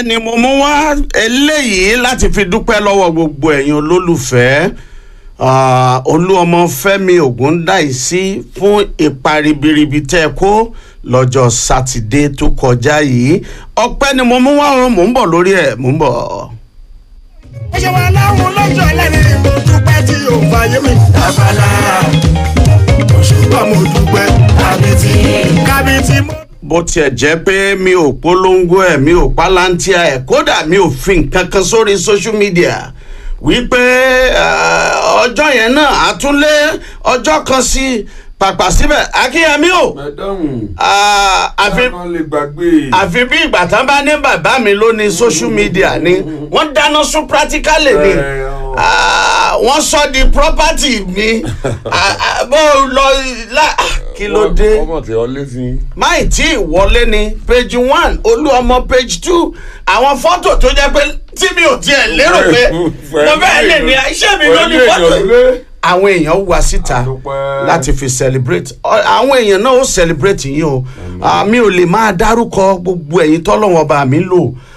ni mo mú wá eléyìí láti fi dúpẹ́ lọ́wọ́ gbogbo ẹ̀yin olólùfẹ́ ah, olúọmọ fẹ́mi ògúndáìsí fún ipa ribiribi tẹ́ ẹ kó lọ́jọ́ sátidé tó kọjá yìí ọpẹ́ ni mo mú wá o mò ń bọ̀ lórí ẹ̀ mò ń bọ̀. ó ṣe wà láwọn lọ́jọ́ ẹlẹ́rìí mo dúpẹ́ tí yóò fàyè mi. àbálá òṣùpá mo dúpẹ́ kábíyèsí kábíyèsí mo. bó tiẹ̀ jẹ́ pé mi ò polongo ẹ̀ mi ò palantia ẹ̀ kódà mi ò fi nǹkan kan sórí social media wípé eh, ọjọ́ yẹn náà á tún lé ọjọ́ kan sí pàpà síbẹ̀ akínyẹmí o mẹdọ́hùn ah, àfi kan lè gbàgbé àfi bí ìgbà tán bá ní bàbá mi ló ní social media ni wọ́n dáná sun practically ni Ẹ, ọ. Ah, wọ́n sọ di property mi Ah, ah, bó lọ la kí ló dé ọmọ tí ọ létí. máì tí ì wọlé ni page one olúọmọ page two àwọn fọ́tò tó jẹ́ pé tí mi ò tiẹ̀ lérò pé mo fẹ́ lè ní iṣẹ́ mi ló ní fọ́tò yìí àwọn èèyàn wá síta Àdúpẹ́. láti fi celebrate Ọ- àwọn èèyàn náà ó celebrate yín o Ah, mi ò lè máa dárúkọ gbogbo ẹ̀yin tọ́lọ́wọ́n bá mi lò